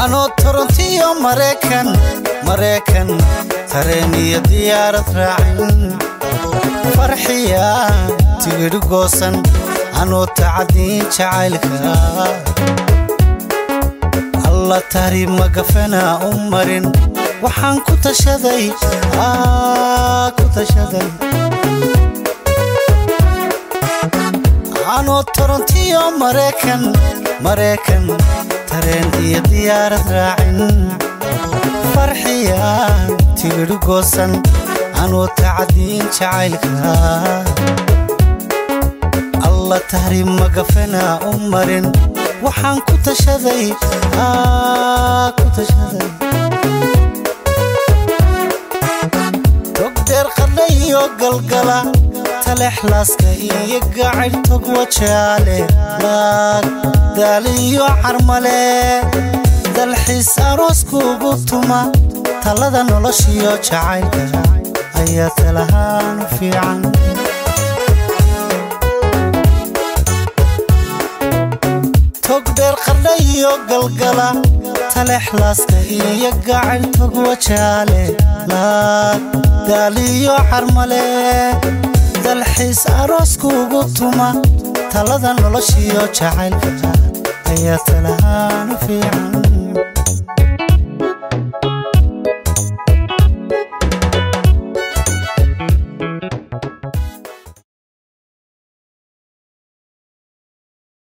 anoo torontiyo maraykan maraykan tareen iyo diyaarad raacin farxiya tigidhi goosan anoo tacadiin jacaylka alla tari magafana u marin waxaan ku tashaday ku tashaday anoo torontiyo maraykan maraykan tareen iyo diyaarad raacin farxiya tigidhi goosan anoo tacadiin jacaylka alla tahri magafana u marin waxaan ku tashaday ku tashaday togdeer qadha iyo galgala talexlaaska iyo gacayr tog wajaale laag daaliyo carmale dalxiis arooskuugu tuma talada noloshiyo jacaylka ayaa talahaan u fiican togdheer qardha iyo galgala talexlaaska iyo gacayr tog wajaale laag daaliyo carmale dalxiis arooskuugu tuma talada noloshiyo jacaylka ayaa talahaan u fiican